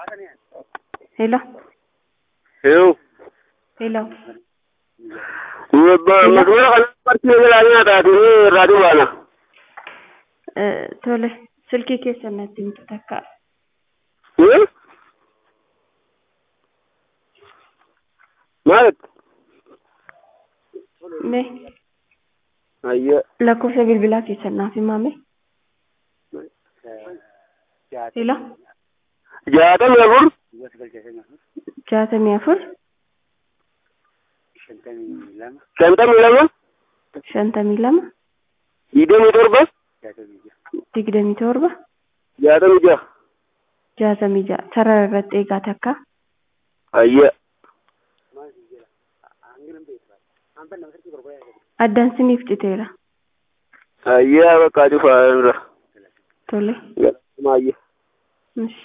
Hello, Hello. hello. Masmara kana bartee jalaa nyaataati irraa dubaana. Eh, Tole, silkii keessan natti himtu takka. Maaltu? Mee Ayya. lakkoofsa bilbilaa keessan naaf himame. Hello, Jaatamii afur. jaatamii afur, Shantamii lama. shantamii lama, Digdamii torba. digdamii torba, Jaatamii jaha. jaatamii ja'a. Sarara irratti eegaa takka. Ayya. Addaan siniif citeera. Ayya bakka cufaa irra. Tole. Maayya. Ishi.